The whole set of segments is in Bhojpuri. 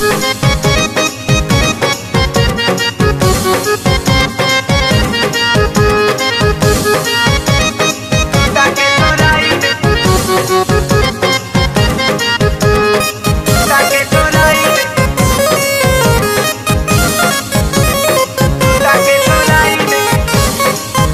ताके चोराई में ताके चोराई में ताके चोराई में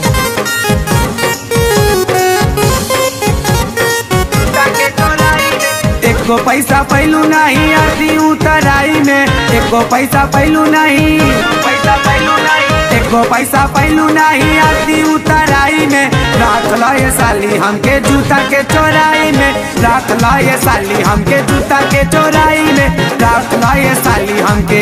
ताके चोराई में एको पैसा पैलू नहीं आरती उतराई में एको पैसा पैलू नहीं पैसा पैलू नहीं एको पैसा पैलू नहीं आरती उतराई में राख लो ये साली हमके जूता के चोराई में राख लो ये साली हमके जूता के चोराई में राख लो ये साली हमके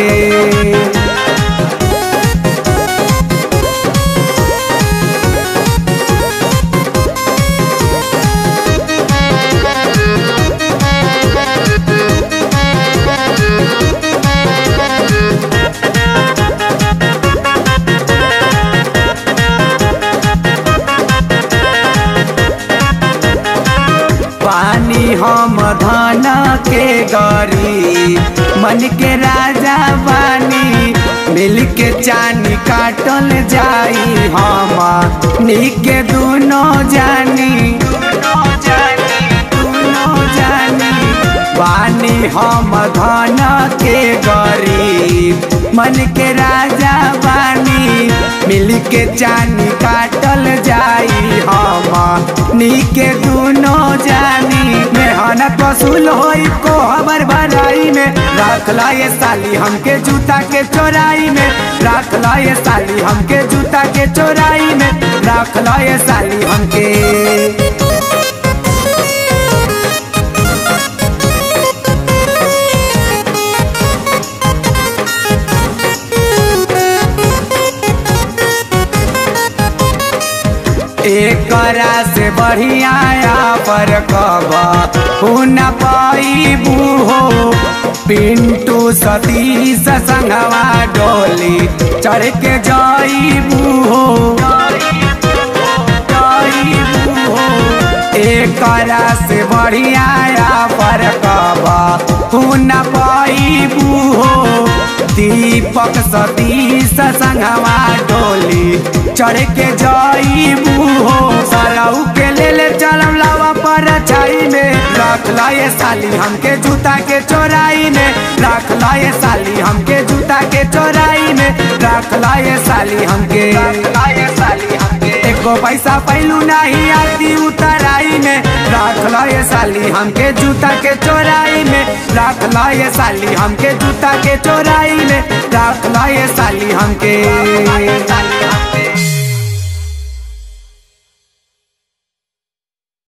पानी हम धन के गरी मन के राजा बानी मिल के चानी काटल जाई हम निके दुनो जानी दोनों जानी दुनो जानी बानी हम धन के गरीब मन के राजा बानी मिल के चानी काटल जाई हम नीके दुनो जानी मेहनत वसूल होई को हमर भराई में राख ला ये साली हमके जूता के चोराई में राख ला ये साली हमके जूता के चोराई में राख ला ये साली हमके एकरा से बढ़िया पर कब हुन पाईबू हो पिंटू सतीश संगवा डोली चढ़ के जाईबू हो जाईबू हो एकरा से बढ़िया पर कब हुन पाईबू हो दीपक सतीश संगवा डोली चढ़ के जाईबू हो सरऊ के ले ले चलम लावा पर छाई में रख ला ये साली हमके जूता के चोराई में रख ला ये साली हमके जूता के चोराई में रख ला ये साली हमके लाए साली हमके एको पैसा पैलू नहीं आती उतराई में राख ला ये साली हमके जूता के चोराई में राख ला ये साली हमके जूता के चोराई में राख ला ये साली हमके साली हमके